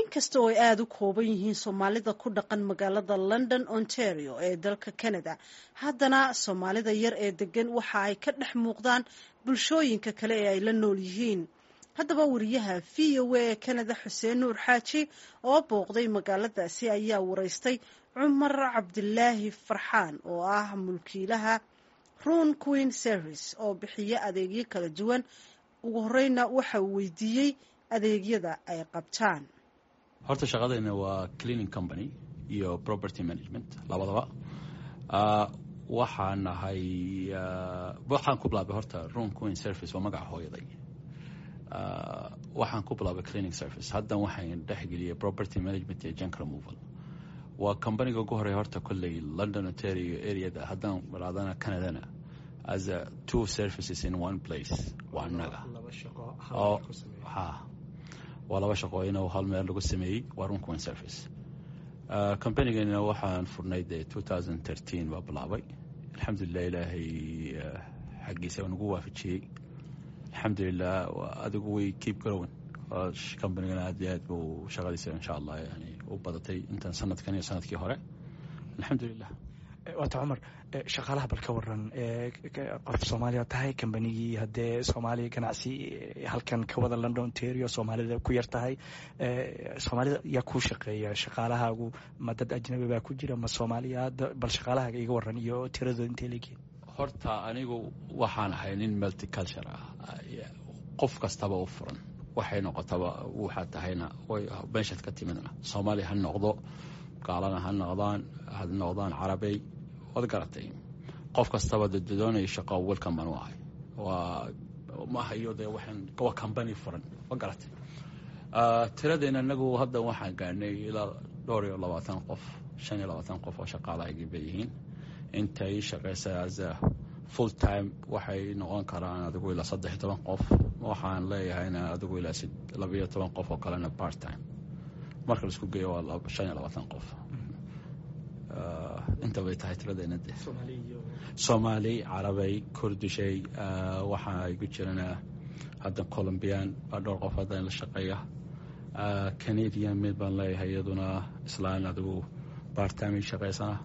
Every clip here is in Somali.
inkasta oo ay aada u kooban yihiin soomaalida ku dhaqan magaalada london ontario ee dalka canada haddana soomaalida yar ee degan waxa ay ka dhex muuqdaan bulshooyinka kale ee ay la nool yihiin haddaba wariyaha v o a ee canada xuseen nuur xaaji oo booqday magaaladaasi ayaa wareystay cumar cabdilaahi farxaan oo ah mulkiilaha run queen service oo bixiya adeegyo kala duwan ugu horeyna waxa uu weydiiyey adeegyada ay qabtaan horta shaqadayna waa cleaning company iyo property management labadaba waxaan nahay waxaan ku bilaabay horta room queen service waa magaca hooyaday waxaan ku bilaabay cleaning service haddan waxaan dhexgeliyay property management iyo junk removal waa combaniga ugu horeya horta kolley london ontario areada haddaan balaadana canadana as a two services in one place waa annaga waa laba shaqooyin oo hal meel lagu sameeyey waa room queen service combanigana waxaan furnay dee two thousand thirteen baa bilaabay alxamdulilah ilaahay xaggiisa waa nagu waafajiyey alxamdulilah adigu way keep growing combanigana aad iyo aad buu shaqadiisa insha allah yani u badatay intan sanadkan iyo sanadkii hore alxamdulilah waata cumar shaqaalaha bal ka waran qof soomaaliya tahay kambanigii haddee soomaaliya ganacsi halkan ka wada london ontario soomaalida ku yar tahay soomaalida yaa kuu shaqeeya shaqaalahaagu ma dad ajnabi baa ku jira ma soomaaliya bal shaqaalahaaga iga waran iyo tiradooda intay leegihin horta anigu waxaan ahay nin multiculture ah qof kastaba u furan waxay noqotaba waxaad tahayna meeshaad ka timidna soomaaliya ha noqdo gaalana ha noqdaan ha noqdaan carabey waad garatay qof kastaba doonaya shaqo welcome baan u ahay waa maaha iyo dee waxaan waa company furan ma garatay tiradayna inagu hadda waxaan gaarnay ilaa dhowr iyo labaatan qof shan iyo labaatan qof oo shaqaalahaygi bay yihiin intay shaqaysa as a full time waxay noqon karaan adigu ilaa saddex iyo toban qof waxaan leeyahayna adigu ilaa labayo toban qof oo kalena part time marka laisku geeyo waa shan iyo labaatan qof inta bay tahay tiradayna de soomaali carabey kurdishay waxaa igu jirana hadda colombian baa dhowr qof hadda la shaqeeya canadian mid baan leeyahay iyaduna islaan adigu bartime shaqeysana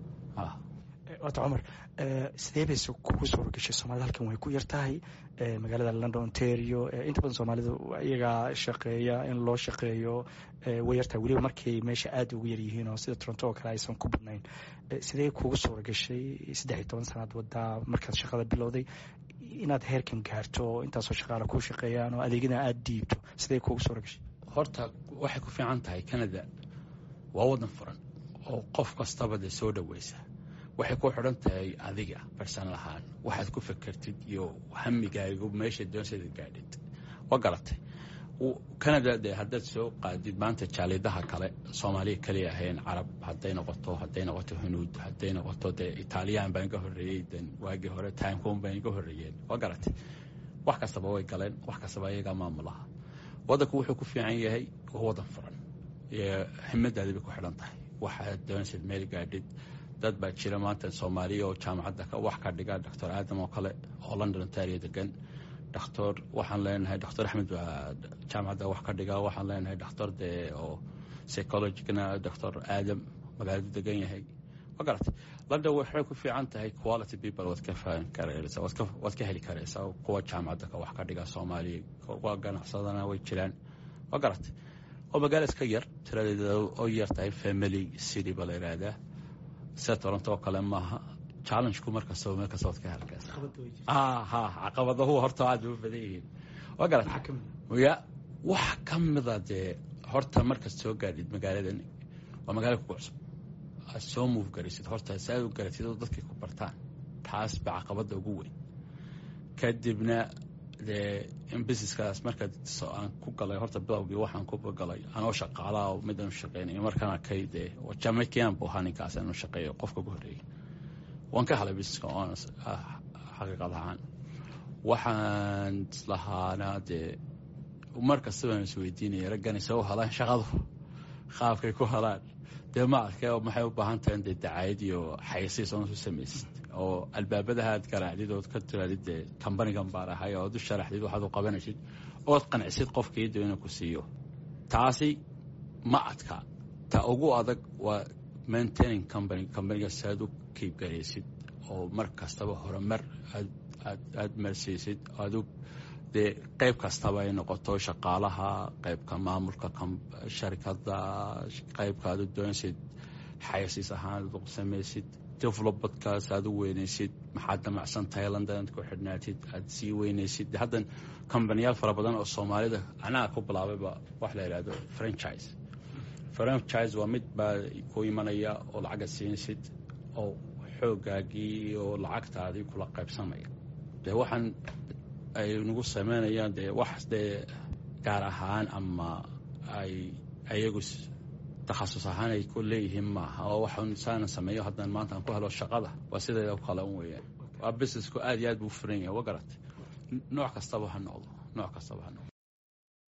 waata cumar sidee bayse kugu suura gashay soomaalida halkan way ku yar tahay magaalada london ontario inta badan soomaalidu iyagaa shaqeeya in loo shaqeeyo way yartahay weliba markay meesha aada ugu yaryihiin oo sida toronto oo kale aysan ku badnayn sidee kugu suura gashay saddex iyo toban sanaad wadaa markaad shaqada bilowday inaad heerkan gaarto oo intaasoo shaqaala kuu shaqeeyaan oo adeegyada aada diibto sidee kugu suura gashay horta waxay ku fiican tahay canada waa wadan furan oo qof kastaba dee soo dhoweysa waxay ku xidhan tahay adiga barsanal ahaan waxaad ku fekertid iyo hamigaagu meesha doonsada gaadhid waa garatay canada dee haddaad soo qaadid maanta jaalidaha kale soomaaliya kaliya ahayn carab hadday noqoto hadday noqoto hunuud hadday noqoto dee italiyaan baan ka horreeyey den waagii hore timecom baan ka horreeyeen waa garatay wax kastaba way galeen wax kastaba iyagaa maamulaha waddanku wuxuu ku fiican yahay waa waddan furan himadaadi bay ku xidhan tahay waxaad doonaysid meel gaadhid dad baa jira maanta soomaaliya oo jaamacadda wax ka dhiga doctor aadam oo kale oo london ontario degan doctor waxaan leenahay doctor axmed baa jaamacadda wax ka dhiga waxaan leenahay doctor dee oo psychologicna doctor aadam magaaladu degan yahay ma garatay london waxay ku fiican tahay quality people waad ka fahan karaysa waad ka heli karaysaa kuwa jaamacadda ka wax ka dhiga soomaaliya kuwa ganacsadana way jiraan ma garatay oo magaala iska yar tiradeeda oo yar tahay family city ba la yidhaahdaa sida toronto oo kale maaha challengeku markastaba meel kasta waad ka halkaas ha caqabadahu horta aad u badan yihiin waa garat ya wax ka mida dee horta markaad soo gaadhid magaaladan waa magaala kugu cusub aad soo move garaysid horta si aad u garatid oo dadkay ku bartaan taas ba caqabada ugu weyn kadibna dee in businesskaas markaad aan ku galay horta bilowgii waxaan ku galay anoo shaqaalaa oo midaan u shaqeynay markaan arkay dee jamaican buu ahaa ninkaas aan u shaqeeyo qofka ugu horreeyey waan ka helay businesska oon xaqiiqad ahaan waxaan islahaana dee mar kasta baan isweydiinaya raggani soo helaan shaqadu qaabkay ku helaan dee ma arkay oo maxay u baahan tahay dee dacaayad iyo xayasiis oon isu samaysid oo albaabadaha aad garaacdid ood ka tiraadid dee kambanigan baan ahay ood u sharaxdid waxaad u qabanaysid ood qancisid qofkii doo inuu ku siiyo taasi ma adka ta ugu adag waa maintaining company companiga si aad u kiibgaraysid oo mar kastaba horumar aad marsiisid aad dee qayb kastaba ay noqoto shaqaalaha qaybka maamulka sharikada qaybka aad u doonaysid xayasiis ahaan aad samaysid developmentkaas aad u weynaysid maxaad damacsan tahay london aad ku xidhnaatid aad sii weynaysid haddan combaniyaal fara badan oo soomaalida anaga ku bilaabayba wax la yidhahdo franchise franchise waa mid baa ku imanaya oo lacagad siinaysid oo xoogaagii oo lacagtaadii kula qaybsamaya dee waxaan ay nagu sameynayaan dee wax dee gaar ahaan ama ay ayagu takhasus ahaan ay ku leeyihiin maaha oo waxaan saana sameeyo haddaan maanta aan ku helo shaqada waa sideeda kale un weeyaan waa businessku aad iyo aad buu furan yahay wa garat nooc kastaba ha noqdo nooc kastaba ha noqdo